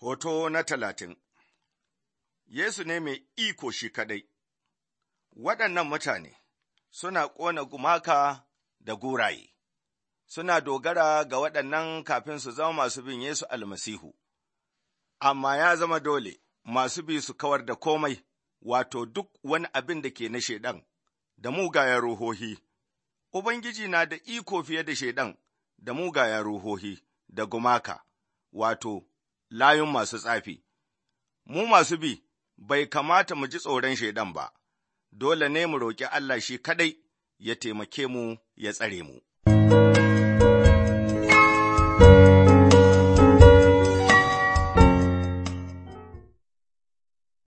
Hoto na talatin Yesu ne mai iko shi kaɗai, waɗannan mutane suna ƙona gumaka da guraye, suna dogara ga waɗannan kafin su zama masu bin Yesu almasihu, amma ya zama dole masu bi su kawar da komai, wato duk wani abin da ke na Shaiɗan da mugayen ruhohi. Ubangiji na da iko fiye da Shaiɗan da mugayen ruhohi da gumaka, wato layun masu tsafi. Mu masu bi bai kamata mu ji tsoron Shaiɗan ba, dole ne mu roƙi Allah shi kaɗai ya taimake mu ya tsare mu.